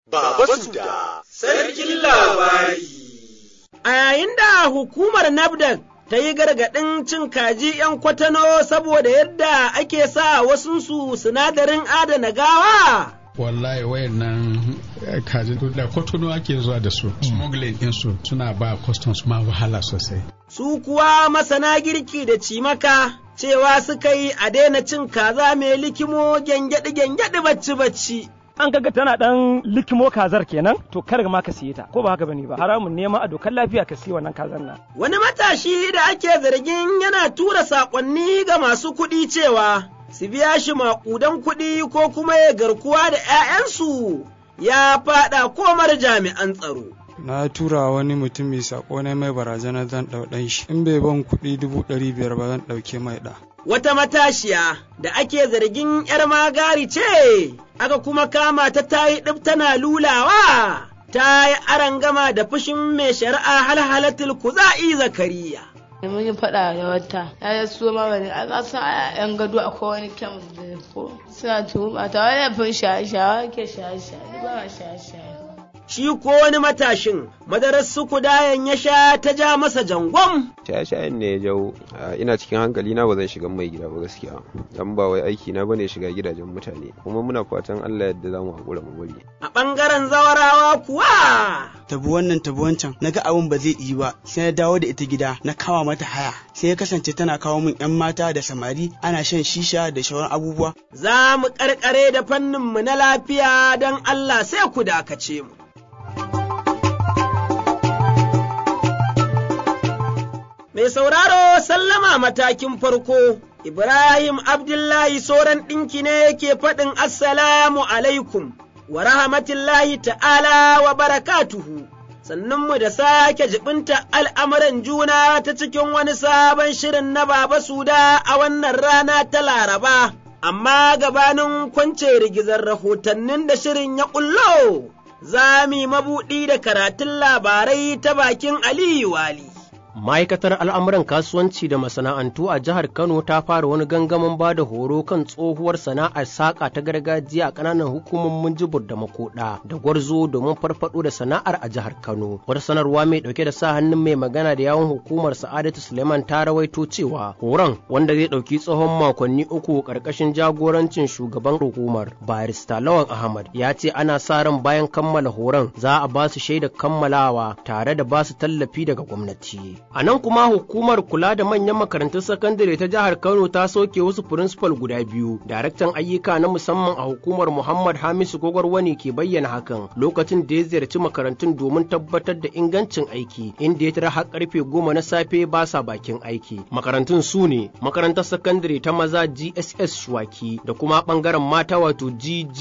Baba Suda, Sarkin Labari. A yayin da hukumar NAFDAC ta yi gargaɗin cin kaji ‘yan kwatano saboda yadda ake sa wasunsu sinadarin adana gawa. wallahi wayannan kaji da kotono ake zuwa da su smuggling ɗinsu suna ba customs ma wahala sosai Su kuwa masana girki da cimaka cewa suka yi a daina cin kaza mai likimo gyangyaɗi-gyangyaɗi bacci-bacci. an kaga tana dan likimo kazar kenan to kar ma ka siye ta ko ba haka bane ba haramun nema a dokar lafiya ka siya wannan kazar nan Wani matashi da ake zargin yana tura saƙonni ga masu kuɗi cewa su biya shi maƙudan kuɗi ko kuma ya garkuwa da ‘ya'yansu ya faɗa komar jami'an tsaro. na tura wani mutum mai sako na mai barazana zan ɗau ɗan shi in bai ban kuɗi dubu ɗari biyar ba zan ɗauke mai ɗa Wata matashiya da ake zargin ‘yar magari ce, aka kuma kama ta tayi ɗib tana lulawa, ta yi arangama da fushin mai shari'a halhalatul kuza'i zakariya. mun yi faɗa da wata ya yi su ma wani a ƙasa a yan gado akwai wani kyan da ko suna tuhuma ta wani yafin shaye-shaye ke shaye-shaye ba ma shaye-shaye Shi ko wani matashin, madarar sukudayen ya sha ta ja masa jangon. shaye-shayen ne ya jawo a, ina cikin hankali na ba zan shiga mai gida ba gaskiya dan ba wai aiki na bane shiga gidajen mutane kuma muna fatan Allah yadda zamu hakura mu bari A ɓangaren zawarawa kuwa, tabi wannan tabi wancan na ga abin ba zai yi ba sai na dawo da ita gida na kawa mata haya sai ya kasance tana kawo min yan mata da samari ana shan shisha da shauran abubuwa za mu ƙarƙare da fanninmu na lafiya don Allah sai ku dakace mu. Mai sauraro sallama matakin farko, Ibrahim Abdullahi Soran ɗinki ne yake faɗin Assalamu alaikum wa rahmatullahi ta'ala wa barakatuhu. Sannunmu da sake jibinta al'amuran juna ta cikin wani sabon shirin na Baba Suda a wannan rana ta Laraba, amma gabanin kwance rigizar rahotannin da shirin ya ƙullo, za mu yi mabuɗi da karatun labarai ta bakin Aliyu Wali. Ma'aikatar al'amuran kasuwanci da masana'antu a jihar Kano ta fara wani gangamin ba da horo kan tsohuwar sana'ar saƙa ta gargajiya a ƙananan hukumomin jibur da makoɗa da gwarzo domin farfaɗo da sana'ar a jihar Kano. Wata sanarwa mai ɗauke da sa hannun mai magana da yawon hukumar Sa'adatu Suleiman ta rawaito cewa horon wanda zai ɗauki tsawon makonni uku ƙarƙashin jagorancin shugaban hukumar Barista Lawan Ahmad ya ce ana sa ran bayan kammala horon za a ba su shaidar kammalawa tare da ba su tallafi daga gwamnati. A nan kuma hukumar kula da manyan makarantun sakandare ta jihar Kano ta soke wasu firinsifal guda biyu. Daraktan ayyuka na musamman a hukumar Muhammad Hamisu Gogorwani ke bayyana hakan lokacin da ya ziyarci makarantun domin tabbatar da ingancin aiki inda ya tara har karfe goma na safe ba sa bakin aiki. Makarantun su ne makarantar sakandare ta maza GSS Shuwaki da kuma bangaren mata wato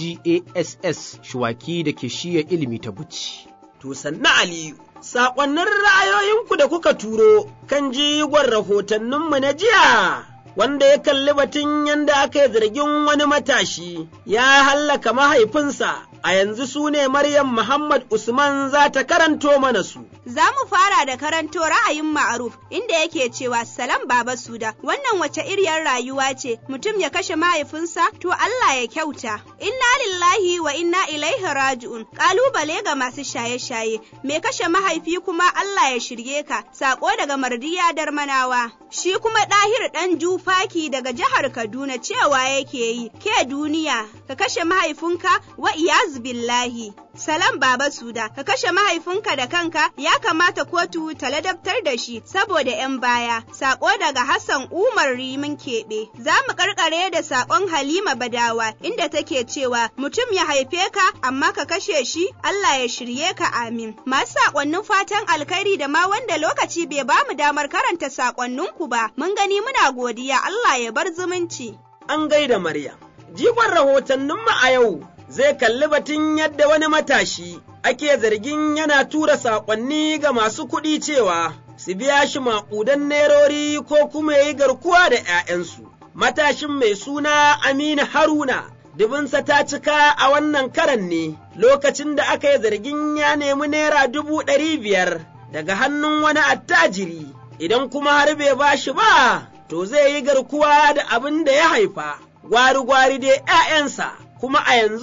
GGASS Shuwaki da ke shiya ilimi ta Buci. To sannu Aliyu. saƙonnin ra'ayoyinku da kuka turo kan jigon rahotanninmu na jiya, wanda ya kalli batun yadda aka yi zargin wani matashi ya hallaka mahaifinsa, a yanzu su ne Maryam Muhammad Usman za ta karanto mana su. Za mu fara da karanto ra'ayin ma'aruf inda yake cewa salam baba suda wannan wace iriyar rayuwa ce mutum ya kashe mahaifinsa to Allah ya kyauta. Inna lillahi wa inna ilaihi raji'un kalubale ga masu shaye-shaye me kashe mahaifi kuma Allah ya shirye ka sako daga mardiya darmanawa. Shi kuma ɗahir ɗan jufaki daga jihar Kaduna cewa yake yi ke duniya ka kashe mahaifinka wa iyaz billahi. Salam Baba Suda, ka kashe mahaifinka da kanka ya kamata kotu ta ladabtar da shi saboda 'yan baya. Sako daga Hassan Umar Rimin Keɓe. Za mu karkare da sakon Halima Badawa inda take cewa mutum ya haife ka amma ka kashe shi Allah ya shirye ka amin. Masu sakonnin fatan alkhairi da ma wanda lokaci bai ba mu damar karanta sakonninku ba. Mun gani muna godiya Allah ya bar zumunci. An gaida Maryam. Jigon rahotanninmu a yau zai kalli batun yadda wani matashi ake zargin yana tura saƙonni ga masu kuɗi cewa su biya shi maƙudan nerori ko kuma ya yi garkuwa da ‘ya'yansu. Matashin mai suna Aminu Haruna, dubinsa ta cika a wannan karan ne lokacin da aka yi zargin ya nemi naira dubu ɗari biyar daga hannun wani attajiri, idan kuma har bai ba shi ba, to zai yi garkuwa da abin da ya haifa, gwari-gwari dai ‘ya'yansa. kuma a yanzu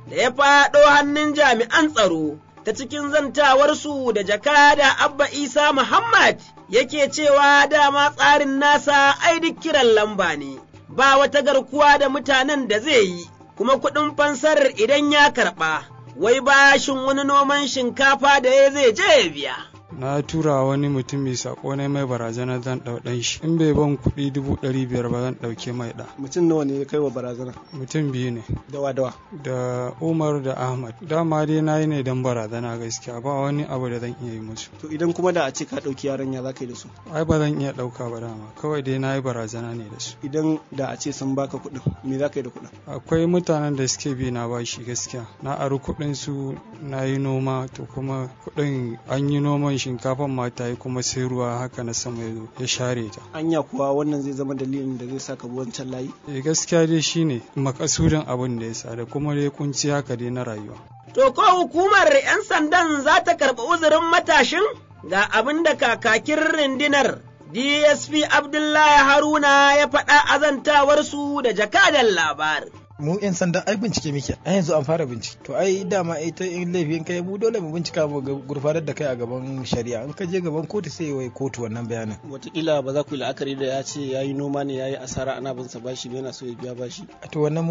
da ya faɗo hannun jami'an tsaro ta cikin zantawarsu da jakada Abba Isa Muhammad yake cewa dama tsarin nasa ai duk kiran lamba ne, ba wata garkuwa da mutanen da zai yi, kuma kuɗin fansar idan ya karɓa, wai bashin wani noman shinkafa da ya zai je ya biya. na tura wani mutum mai sako ne mai barazana zan ɗau ɗan shi in bai ban kuɗi dubu ɗari biyar ba zan ɗauke mai ɗa mutum nawa ne ya kai wa barazana mutum biyu ne dawa dawa da umar da ahmad dama dai na yi ne don barazana gaskiya ba wani abu da zan iya yi musu to idan kuma da a ce ka ɗauki yaran ya za ka yi da su ai ba zan iya ɗauka ba dama kawai dai na yi barazana ne da su idan da a ce sun baka kuɗin me za ka yi da kuɗin akwai mutanen da suke bi na bashi gaskiya na ari kuɗin su na yi noma to kuma kuɗin an yi noman shinkafan ma ta yi kuma sai ruwa haka na sama ya zo ya share ta anya kuwa wannan zai zama dalilin da zai saka wancan layi eh gaskiya dai shine makasudin abin da ya sa da kuma dai kunci haka dai na rayuwa To ko hukumar 'yan sandan za ta karɓi uzurin matashin ga abin da kakakin rundunar DSP Abdullahi Haruna ya faɗa azantawarsu da jakadan labarin. mu yan sanda ai bincike muke ai yanzu an fara bincike to ai dama ita in laifin kai mu dole mu bincika mu gurfanar da kai a gaban shari'a in ka je gaban kotu sai wai kotu wannan bayanin wataƙila ba za ku yi la'akari da ya ce ya yi noma ne ya yi asara ana bin sa bashi ne yana so ya biya bashi to wannan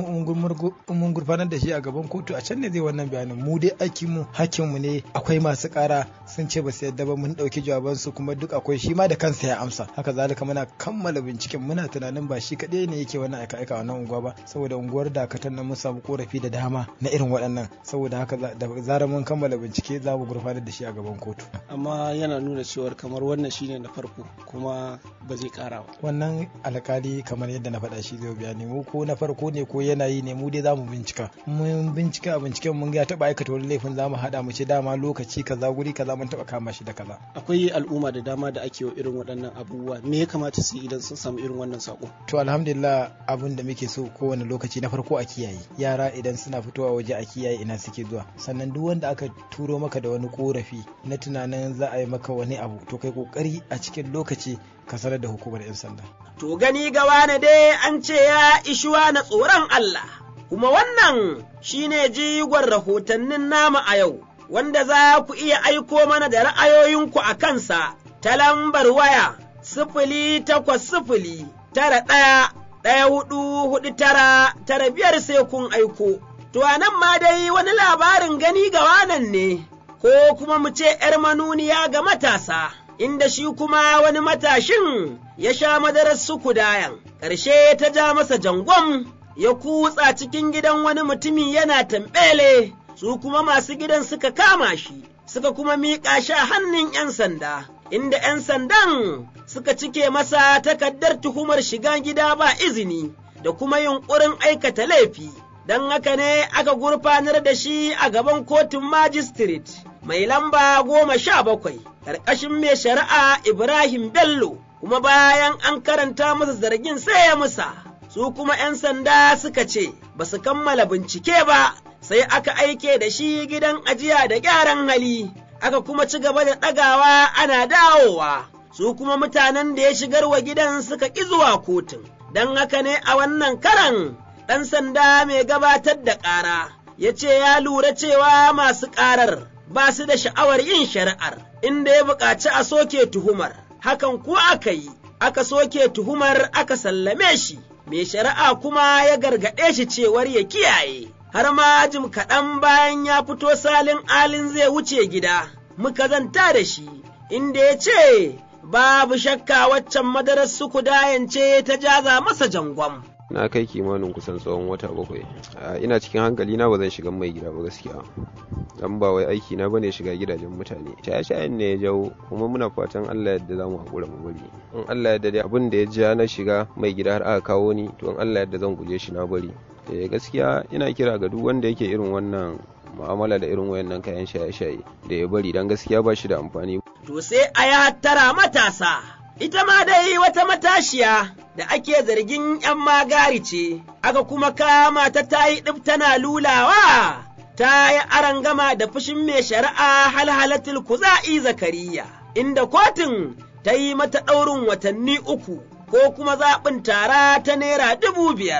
mun gurfanar da shi a gaban kotu a can ne zai wannan bayanin mu dai aikin mu hakkin mu ne akwai masu ƙara sun ce ba su yadda ba mun ɗauki jawaban su kuma duk akwai shi ma da kansa ya amsa haka zalika muna kammala binciken muna tunanin ba shi kaɗai ne yake wannan aika-aika wannan unguwa ba saboda unguwar da dakatan nan mun samu korafi da dama na irin waɗannan saboda haka da zarar mun kammala bincike za mu gurfanar da shi a gaban kotu amma yana nuna cewar kamar wannan shine na farko kuma ba zai kara ba wannan alkali kamar yadda na faɗa shi zai bayani mu ko na farko ne ko yanayi ne mu dai za mu bincika mun bincika a binciken mun ga taɓa aikata wani laifin za mu haɗa mu ce dama lokaci kaza guri kaza mun taɓa kama shi da kaza akwai al'umma da dama da ake wa irin waɗannan abubuwa me ya kamata su yi idan sun samu irin wannan sako to alhamdulillah abin da muke so kowane lokaci na farko a kiyaye yara idan suna fitowa waje a kiyaye ina suke zuwa sannan duk wanda aka turo maka da wani korafi na tunanin za a yi maka wani abu to kai kokari a cikin lokaci ka sanar da hukumar 'yan sanda to gani ga wani dai an ce ya ishuwa na tsoron Allah kuma wannan shine jigon rahotannin nama a yau wanda za ku iya aiko mana da ra'ayoyinku a kansa ta lambar waya sifili takwas sifili tara ɗaya ɗaya hudu hudu tara tara biyar sai kun aiko. To a nan ma dai wani labarin gani ga wanan ne, ko kuma mu ce ’yar manuniya ga matasa, inda shi kuma wani matashin ya sha madarar sukudayan, ƙarshe ta ja masa jangon ya kutsa cikin gidan wani mutumi yana tambele, su kuma masu gidan suka kama shi, suka kuma miƙa shi a hannun ’yan sanda. inda ’yan sandan suka cike masa takardar tuhumar shiga gida ba izini da kuma yunƙurin aikata laifi, don haka ne aka gurfanar da shi a gaban kotun magistrate mai lamba goma sha bakwai, ƙarƙashin mai shari'a Ibrahim Bello, kuma bayan an karanta masa zargin sai ya musa, su kuma ’yan sanda suka ce ba su kammala bincike ba, sai aka aike da shi gidan ajiya da gyaran hali. aka kuma ci gaba da ɗagawa ana dawowa, su kuma mutanen da ya shigar wa gidan suka ƙi zuwa kotun, don haka ne a wannan karan ɗan sanda mai gabatar da ƙara ya ce ya lura cewa masu ƙarar ba su da sha'awar yin shari'ar, inda ya buƙaci a soke tuhumar, hakan ko aka yi, aka soke tuhumar aka sallame shi, mai shari'a kuma ya gargaɗe shi cewar ya kiyaye. har ma jim kaɗan bayan ya fito salin alin zai wuce gida, muka zanta da shi, inda ya ce, Babu shakka waccan madarar suku dayance ta jaza masa jangon. na kai kimanin kusan tsawon wata bakwai ina cikin hankali na ba zan shiga mai gida ba gaskiya dan ba wai aiki na bane shiga gidajen mutane shaye-shayen ne ya jawo kuma muna fatan Allah yadda zamu hakura mu bari in Allah yadda dai abin da ya ja na shiga mai gida har aka kawo ni to in Allah yadda zan guje shi na bari eh gaskiya ina kira ga duk wanda yake irin wannan mu'amala da irin wayannan kayan shaye-shaye da ya bari dan gaskiya ba shi da amfani to sai a yi hattara matasa ita ma dai wata matashiya da ake zargin ‘yan magari ce, aka kuma kama ta ta yi ɗif tana lulawa, ta yi arangama da fushin mai shari'a halhalatul kuza'i zakariya, inda kotun ta yi mata ɗaurin watanni uku ko kuma zaɓin tara ta naira dubu biyar,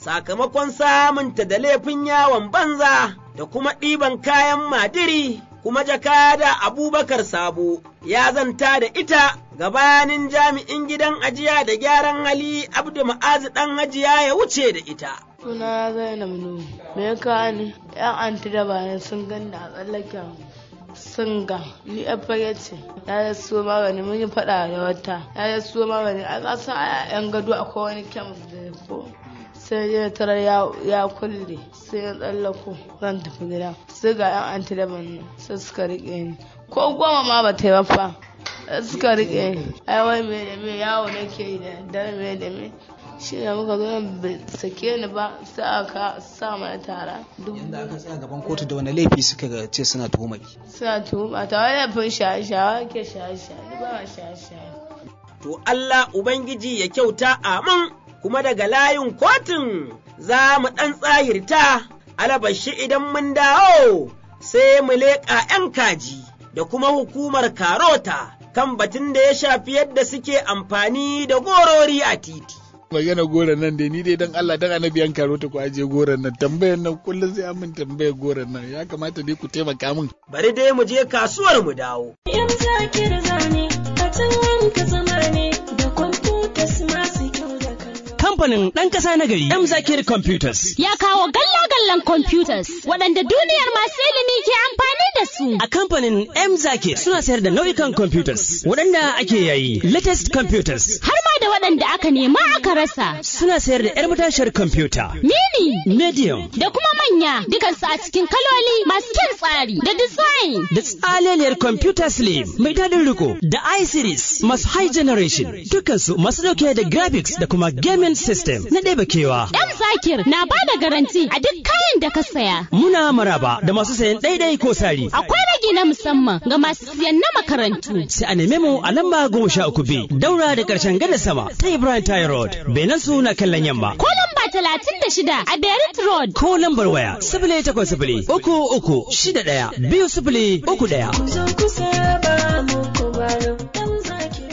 sakamakon samunta da laifin yawon banza da kuma ɗiban kayan madiri kuma jakada abubakar sabo ya zanta da ita gabanin jami'in gidan ajiya da gyaran hali abdu ma'azu ɗan hajiya ya wuce da ita suna zainab nu me ka ne yan anti da bayan sun ganda a tsallaken sun ga ni yan fage ce ya da so magani mun yi faɗa da wata ya da so magani a ƙasa a yan gado akwai wani kyam da ko sai ya tarar ya kulle sai ya tsallako zan tafi gida sai ga yan anti da nan sai suka riƙe ni ko goma ma ba ta yi fa suka riƙe ni ai wai me da me yawo nake yi da dare me da me shi ne muka zo bai sake ni ba sai aka sa mana tara inda aka tsaya gaban kotu da wani laifi suka ga ce suna tuhumai suna tuhuma ta wani laifin shaye-shaye ke shaye-shaye ba ma shaye-shaye to Allah Ubangiji ya kyauta amin kuma daga layin kotun za mu ɗan tsahirta alabashi idan mun dawo sai mu leƙa ‘yan kaji da kuma hukumar karota kan batun da ya shafi yadda suke amfani da gorori a titi. magana goron nan dai ni dai dan Allah dan annabi yan karo ta ku aje goron nan tambayar nan kullum sai an min tambayar goron nan ya kamata dai ku taimaka min bari dai mu je kasuwar mu dawo yan zakir zane a can ka zama ne da kwamfutas masu kyau da kamfanin ɗan ƙasa na gari M Zakir Computers. Ya kawo galla-gallan computers waɗanda duniyar masu ilimi ke amfani da su. A kamfanin M Zakir suna sayar da nau'ikan computers waɗanda ake yayi latest computers. Har ma da waɗanda aka nema aka rasa. Suna sayar da 'yar matashiyar computer. Mini. Medium. Da kuma manya dukansu a cikin kaloli masu kyan tsari da design. Da tsaleliyar computer slim mai daɗin riko da i-series masu high generation dukansu masu ɗauke da graphics da kuma gaming system na ɗeba kewa. M Zakir na ba da garanti a duk kayan da ka saya. Muna maraba da masu sayan ɗaiɗai ko sari. Akwai ragi na musamman ga masu siyan na makarantu. Sai a neme mu a lamba goma sha uku B daura da ƙarshen gada sama ta Ibrahim Tayi Road. Benin su na kallon yamma. Ko lamba talatin da shida a Berit Road. Ko lambar waya sifili takwas sifili uku uku shida ɗaya biyu sifili uku ɗaya. Zo kusa ba mu kubaro ɗan zakir.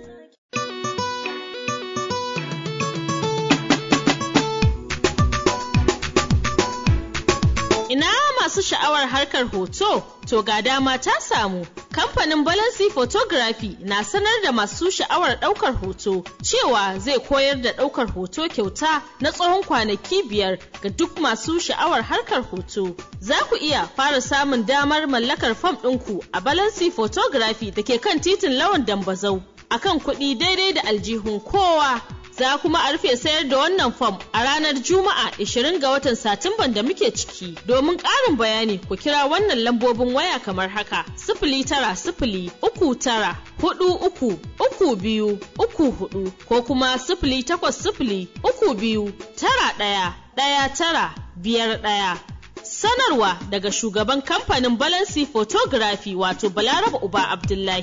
Ina masu sha'awar harkar hoto, to ga dama ta samu. Kamfanin Balansi Photography na sanar da masu sha'awar ɗaukar hoto cewa zai koyar da ɗaukar hoto kyauta na tsawon kwanaki biyar ga duk masu sha'awar harkar hoto. Za ku iya fara samun damar mallakar fam ɗinku a Balansi Photography da ke kan titin Lawan Dambazau. Akan kuɗi daidai da aljihun kowa. za kuma a rufe sayar da wannan fam a ranar Juma'a 20 ga watan Satumban da muke ciki. Domin ƙarin bayani ku kira wannan lambobin waya kamar haka sifili tara sifili uku tara hudu uku uku biyu uku hudu ko kuma sifili takwas sifili uku biyu tara ɗaya ɗaya tara biyar ɗaya. Sanarwa daga shugaban kamfanin Balansi Photography wato Balaraba Uba Abdullahi.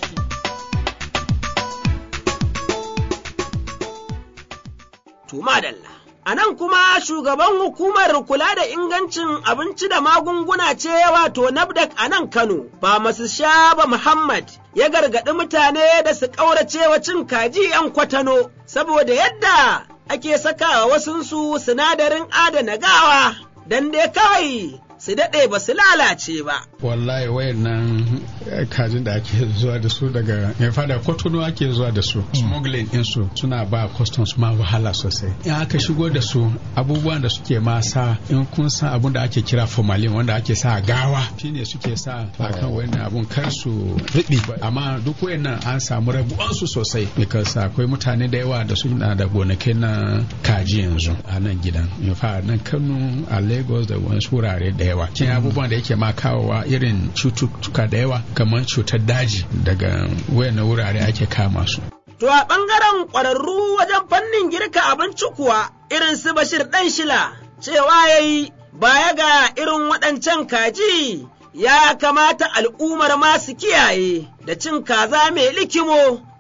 to madalla. A nan kuma shugaban hukumar kula da ingancin abinci da magunguna ce wato NAFDAC a nan Kano, ba masu shaba Muhammad ya gargaɗi mutane da su ƙauracewa cin kaji ‘yan kwatano, saboda yadda ake sakawa wasunsu sinadarin adana gawa, don dai kawai su daɗe ba su lalace ba. wallahi wayannan kajin da ake zuwa da su daga mai fada kotono ake zuwa da su smuggling din su suna ba customs ma wahala sosai in aka shigo da su abubuwan da suke ma sa in kun san abun da ake kira formalin wanda ake sa gawa shine suke sa akan wayannan abun kar su riɓi amma duk wayannan an samu rabuwan su sosai because akwai mutane da yawa da suna da gonakai na kaji yanzu a nan gidan in fa nan Kano a Lagos da wasu wurare da yawa kin abubuwan da yake ma kawowa irin cututtuka da yawa kamar cutar daji daga wayannan wurare ake kama su. To a ɓangaren ƙwararru wajen fannin girka abinci kuwa irin su Bashir ɗan shila cewa ya yi baya ga irin waɗancan kaji ya kamata al'ummar masu kiyaye da cin kaza mai likimo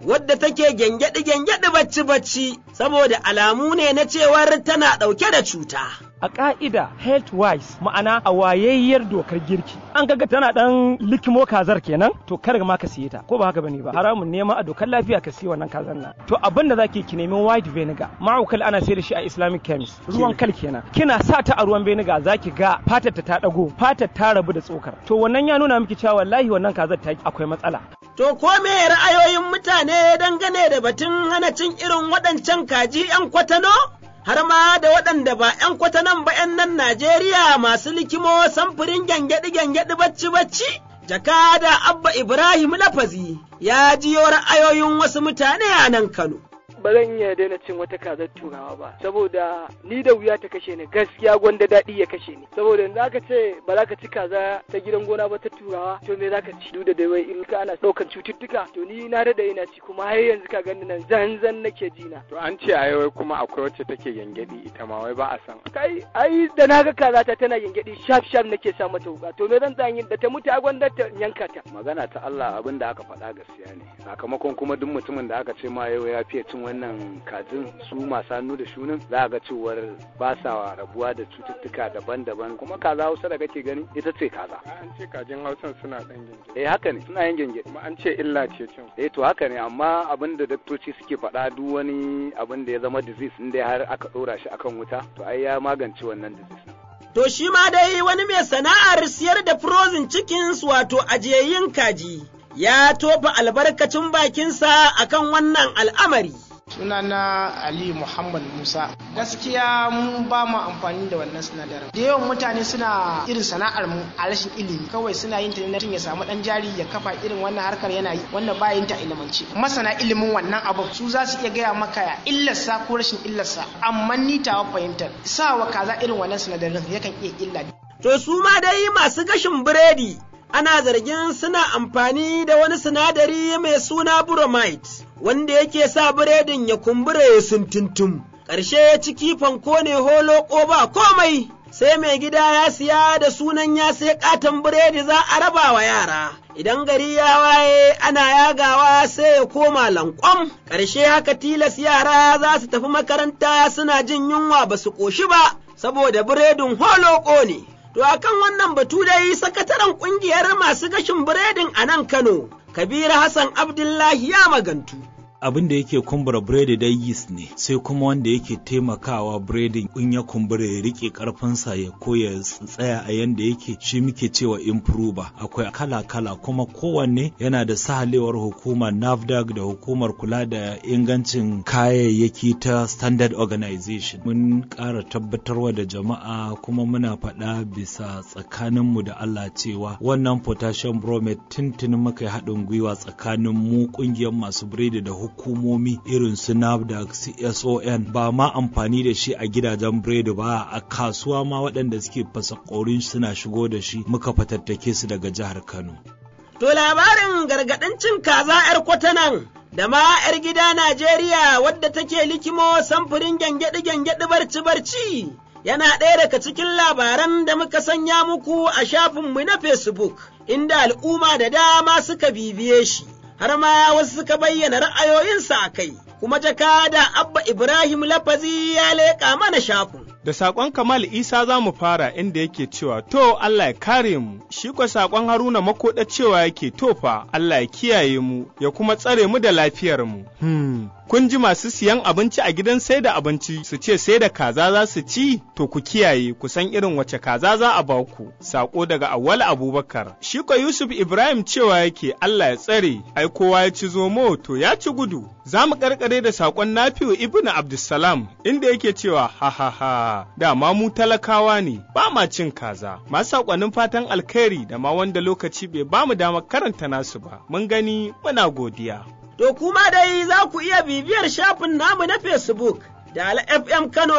wadda take gyangyaɗi-gyangyaɗi bacci-bacci saboda alamu ne na cewar tana ɗauke da cuta. a ƙa'ida health wise ma'ana a wayayyar dokar girki an kaga tana dan likimo kazar kenan to kar ma ka siye ta ko ba haka bane ba haramun nema a dokar lafiya ka siya wannan kazar nan to abin da zaki ki nemi white vinegar ma'aukal ana sayar da shi a islamic chemist ruwan kal kenan kina sa ta a ruwan vinegar zaki ga fatar ta ta dago fatar ta rabu da tsokar to wannan ya nuna miki cewa wallahi wannan kazar ta akwai matsala To ko me ra'ayoyin mutane dangane da batun hana cin irin waɗancan kaji 'yan kwatano? har ma da waɗanda ba ‘yan kwatanan ba ‘yan nan Najeriya masu likimo samfurin gyangyaɗi-gyangyaɗi bacci-bacci. Jakada Abba Ibrahim Lafazi ya jiyo ra'ayoyin wasu mutane a nan Kano. ba zan iya daina cin wata kazar turawa ba saboda ni da wuya ta kashe ni gaskiya gwanda daɗi ya kashe ni saboda yanzu aka ce ba za ka ci kaza ta gidan gona ba ta turawa to me za ka ci duk da dai wai in ka ana ɗaukan cututtuka to ni na daɗa ina ci kuma har yanzu ka gani nan zanzan nake ji na. to an ce a wai kuma akwai wacce take gyangyaɗi ita ma wai ba a san. kai ai da na ga kaza ta tana gyangyaɗi shaf shaf nake sa mata wuka to me zan tsayin da ta mutu a gwanda ta yanka ta. magana ta Allah abin da aka faɗa gaskiya ne sakamakon kuma duk mutumin da aka ce ma yau ya fiye cin wannan kajin su masu hannu da shunin za a ga cewar ba sa rabuwa da cututtuka daban-daban kuma kaza hausa da kake gani ita ce kaza an ce kajin hausan suna dan genge eh haka ne suna yin genge kuma an ce illa ce cin eh to haka ne amma abin da daktoci suke faɗa duk wani abin da ya zama disease inda har aka ɗora shi akan wuta to ai ya magance wannan disease To shi ma dai wani mai sana'ar siyar da frozen chickens wato ajiyayyun kaji ya tofa albarkacin bakinsa akan wannan al'amari. sunana ali muhammad musa gaskiya mu ba mu amfani da wannan sinadarin da yawan mutane suna irin sana'ar mu a rashin ilimi kawai suna yin ta ne ya samu dan jari ya kafa irin wannan harkar yana yi wanda ba yin ta ilimance masana ilimin wannan abu su za su iya gaya maka illarsa ko rashin illarsa amma ni tawa fahimtar sawa kaza irin wannan sinadarin yakan iya illa to su ma dai masu gashin biredi ana zargin suna amfani da wani sinadari mai suna bromide wanda yake sa biredin ya kumbura ya sintintum. Ƙarshe ciki fanko ne holo ba komai, sai mai gida ya siya da sunan ya sai ƙaton biredi za a raba wa yara. Idan gari ya waye ana yagawa sai ya koma lankwam, ƙarshe haka tilas yara za su tafi makaranta suna jin yunwa ba su ƙoshi ba, saboda biredin holo ne. To akan wannan batu dai sakataren ƙungiyar masu gashin biredin a nan Kano, Kabiru Hassan Abdullahi ya magantu. abin da yake kumbura biredi dai yeast ne sai kuma wanda yake taimakawa biredin in ya kumbura ya rike karfinsa ya ko ya tsaya a yanda yake shi muke cewa improver akwai kala-kala kuma kowanne yana da sahalewar hukumar nafdac da hukumar kula da ingancin kayayyaki ta standard organization mun ƙara tabbatarwa da jama'a kuma muna faɗa bisa tsakaninmu da allah cewa wannan potassium bromate tuntunin muka yi haɗin gwiwa tsakanin mu ƙungiyar masu biredi da hukumar hukumomi irin su NAFDAC, CSON ba ma amfani da shi a gidajen biredi ba a kasuwa ma waɗanda suke fasa ƙorin suna shigo da shi muka fatattake su daga jihar Kano. To labarin gargaɗin cin kaza 'yar kwatanan da ma 'yar gida Najeriya wadda take likimo samfurin gyangyaɗi-gyangyaɗi barci-barci. Yana ɗaya daga cikin labaran da muka sanya muku a shafinmu na Facebook, inda al'umma da dama suka bibiye shi. har ma wasu suka bayyana ra'ayoyinsa a kai, kuma jakada Abba Ibrahim Lafazi ya leƙa mana shafin. Da saƙon Kamal Isa za mu fara inda yake cewa, To Allah ya kare mu, shi kwa saƙon Haruna makoɗa cewa yake tofa Allah ya kiyaye mu, ya kuma tsare mu da lafiyar mu. Hmm. Kun ji masu siyan abinci a gidan sai da abinci su ce sai da kaza za su ci, to ku kiyaye ku san irin wace kaza za a ba ku. Saƙo daga Awwal Abubakar. Shi kwa Yusuf Ibrahim cewa yake Allah ya tsare, ai kowa ya ci zomo to ya ci gudu. Za mu karkare da saƙon Nafi'u Ibnu Abdulsalam inda yake cewa ha ha ha dama mu talakawa ne ba ma cin kaza. Masu saƙonin fatan alkhairi da ma wanda lokaci bai ba mu damar karanta nasu ba. Mun gani muna godiya. To kuma dai za ku iya bibiyar shafin namu na Facebook da FM Kano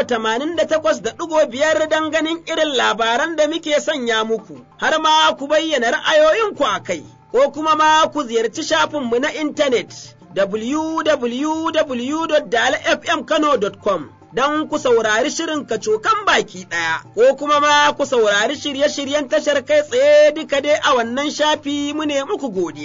88.5 don ganin irin labaran da muke sanya muku, har ma ku bayyana ra'ayoyinku a kai, ko kuma ma ku ziyarci shafinmu na intanet www.dalfmkano.com. Don ku saurari shirin kacokan baki ɗaya, ko kuma ma ku saurari shirye-shiryen tashar kai tsaye duka dai a wannan shafi mu ne muku godiya.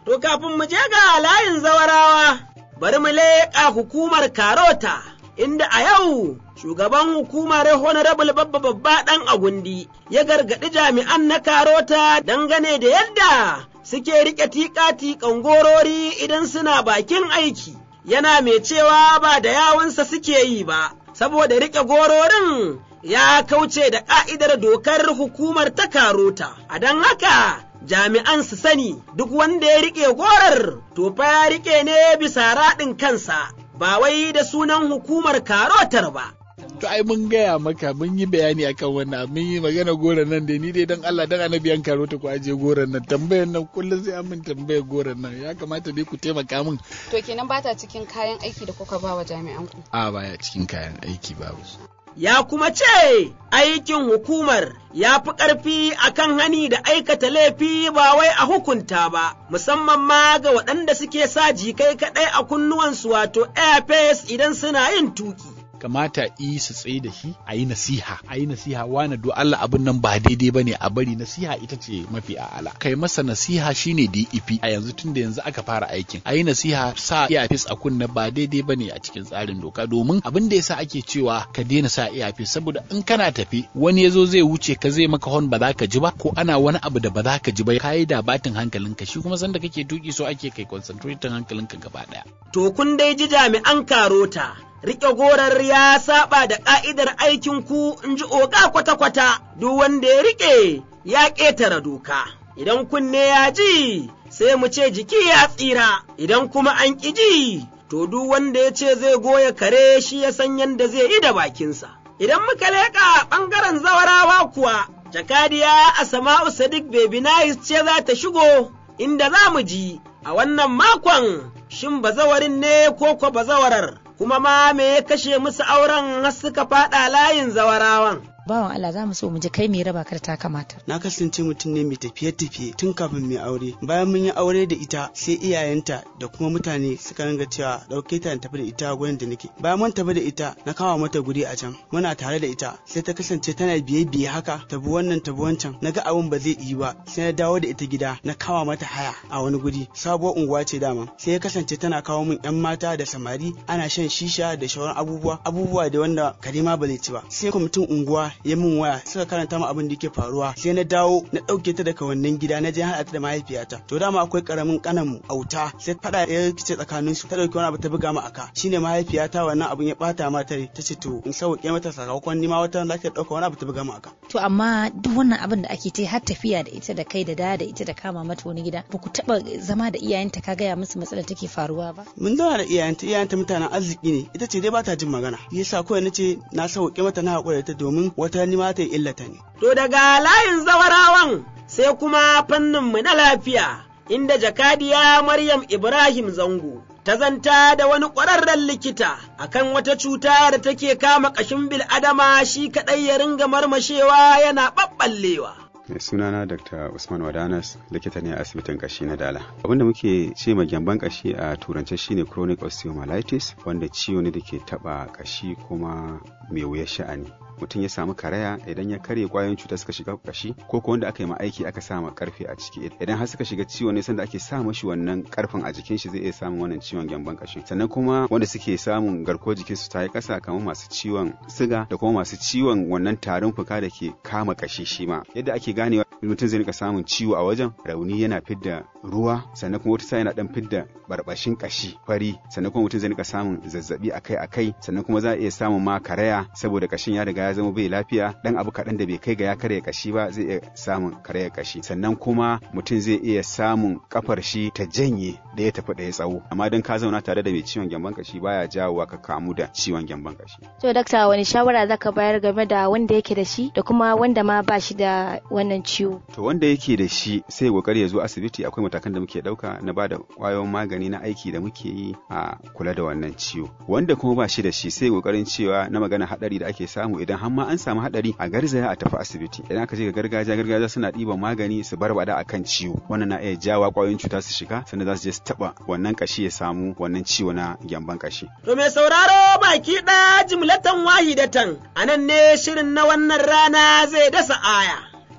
To kafin mu je ga layin zawarawa, bari mu leƙa hukumar Karota, inda a yau shugaban hukumar Honorable Babba Babba ɗan Agundi ya gargaɗi jami'an na Karota dangane da yadda suke riƙe tiƙa-tiƙan gorori idan suna bakin aiki, yana mai cewa ba da yawansa suke yi ba, saboda riƙe gororin ya kauce da ƙa'idar dokar hukumar ta Karota, a don haka jami'an su sani duk wanda ya riƙe gorar to fa ya riƙe ne bisa raɗin kansa ba wai da sunan hukumar karotar ba. to ai mun gaya maka mun yi bayani akan wannan mun yi magana goron nan da ni dai dan Allah dan annabi an karo ta ku aje goron nan tambayar nan kullum sai an min tambayar goron nan ya kamata dai ku taimaka min to kenan bata cikin kayan aiki da kuka ba wa jami'an ku a baya cikin kayan aiki babu ya kuma ce aikin hukumar ya fi ƙarfi a kan hani da aikata laifi ba wai a hukunta ba, musamman ma ga waɗanda suke sa jikai kaɗai a kunnuwansu wato airface idan suna yin tuki. kamata yi su tsaye da shi a yi nasiha a yi nasiha wani do Allah abin nan ba daidai ba ne a bari nasiha ita ce mafi a'ala kai masa nasiha shine DEP a yanzu tunda yanzu aka fara aikin a yi nasiha sa earpiece a kunna ba daidai ba ne a cikin tsarin doka domin abin da yasa ake cewa ka daina sa earpiece saboda in kana tafi wani ya zo zai wuce ka zai maka hon ba za ka ji ba ko ana wani abu da ba za ka ji ba ka yi da batin hankalinka shi kuma sanda kake tuki so ake kai concentrating hankalinka gaba daya To kun dai ji jami'an karota riƙe gorar ya saba da ƙa'idar aikin ku in ji oga kwata-kwata, duk wanda ya riƙe ya ƙetare doka. Idan kunne ya ji, sai mu ce jiki ya tsira, idan kuma an ƙi ji, to duk wanda ya ce zai goya kare shi ya san yadda zai yi da bakinsa. Idan muka leƙa ɓangaren zawarawa kuwa, jakadiya Asama'u Sadiq Baby Nice ce za ta shigo, inda za mu ji a wannan makon shin bazawarin ne ko kwa bazawarar. kuma ma me ya kashe musu auren har suka faɗa layin zawarawan. bawan Allah za mu so mu ji kai me raba ka ta kamata. Na kasance mutum ne mai tafiye-tafiye tun kafin mai aure. Bayan mun yi aure da ita sai iyayenta da kuma mutane suka ringa cewa ɗauke ta tafi da ita gurin da nake. Bayan mun tafi da ita na kawo mata guri a can. Muna tare da ita sai ta kasance tana biye-biye haka tabi wannan tabi wancan. Na ga abin ba zai yi ba sai na dawo da ita gida na kawo mata haya a wani guri. Sabuwar unguwa ce dama. Sai ya kasance tana kawo min 'yan mata da samari ana shan shisha da shauran abubuwa abubuwa da wanda karima ba zai ci ba. Sai kwamitin unguwa ya min waya suka karanta mu abin da yake faruwa sai na dawo na ɗauke ta daga wannan gida na je haɗa ta da mahaifiyata to dama akwai karamin kanan mu auta sai fada ya rikice tsakanin su ta dauki wani abu ta buga mu aka shine mahaifiyata wannan abun ya bata mata ta ce to in sauke mata sakamakon nima wata za ta dauka wani abu ta buga mu aka To amma duk wannan abin da ake ta har tafiya da ita da kai da da da ita da kama mata wani gida ba ku taɓa zama da iyayenta ka gaya musu matsalar take faruwa ba. mun zauna da iyayenta iyayenta mutanen arziki ne ita ce dai ba ta jin magana yasa kawai nace na sauke mata na haƙura ta domin wata nima ta illata ne To daga layin zawarawan sai kuma fanninmu na lafiya, inda jakadiya Maryam Ibrahim Zango ta zanta da wani ƙwararren likita akan wata cuta da take kama ƙashin bil'adama shi kaɗai ya ringa marmashewa yana ɓaɓɓallewa. sunana dr usman wadanas likita ne a asibitin kashi na dala abinda muke ce ma gyamban kashi a turance shine chronic osteomyelitis wanda ciwo ne da ke taba kashi kuma mai wuyar sha'ani mutum ya samu karaya idan ya karye kwayoyin cuta suka shiga kashi ko ko wanda aka yi ma aiki aka sa ma karfe a ciki idan har suka shiga ciwo ne sanda ake sa mashi wannan karfin a jikin shi zai iya samun wannan ciwon gyamban kashi sannan kuma wanda suke samun garkuwar jikin su ta yi kasa kamar masu ciwon siga da kuma masu ciwon wannan tarin fuka da ke kama kashi shi ma yadda ake ganewa mutum zai rika samun ciwo a wajen rauni yana fidda ruwa sannan kuma wata sa yana dan fidda barbashin kashi fari sannan kuma mutum zai rika samun zazzabi akai akai sannan kuma za a iya samun ma karaya saboda kashin ya riga ya zama bai lafiya dan abu kaɗan da bai kai ga ya karya kashi ba zai iya samun karayar kashi sannan kuma mutum zai iya samun kafar shi ta janye da ya tafi da ya tsawo amma dan ka zauna tare da mai ciwon gyamban kashi baya jawowa ka kamu da ciwon gyamban kashi To dakta wani shawara zaka bayar game da wanda yake da shi da kuma wanda ma ba shi da wannan ciwo? to wanda yake da shi sai ya kokari ya zo asibiti akwai matakan da muke dauka na bada kwayoyin magani na aiki da muke yi a kula da wannan ciwo wanda kuma ba shi da shi sai kokarin cewa na magana hadari da ake samu idan har ma an samu hadari a garzaya a tafi asibiti idan aka je ga gargajiya gargajiya suna ɗiban magani su barbada akan ciwo wannan na iya jawa kwayoyin cuta su shiga sannan za su je su taba wannan kashi ya samu wannan ciwo na gyamban kashi To mai sauraro baki ɗaya jimlatan wahidatan, a nan ne shirin na wannan rana zai dasa aya.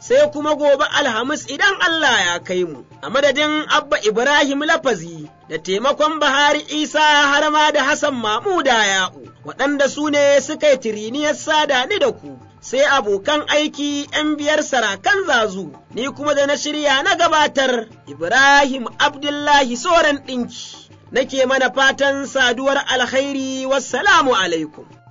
sai kuma gobe Alhamis idan Allah ya kai mu, a madadin Abba Ibrahim Lafazi da taimakon Bahari Isa har ma da Hassan Mamuda Ya'u, waɗanda su ne suka yi tiriniyar sada ni da ku. Sai abokan aiki ‘yan biyar sarakan zazu, ni kuma da na shirya na gabatar Ibrahim Abdullahi Soran ɗinki, nake mana fatan saduwar alkhairi wassalamu alaikum.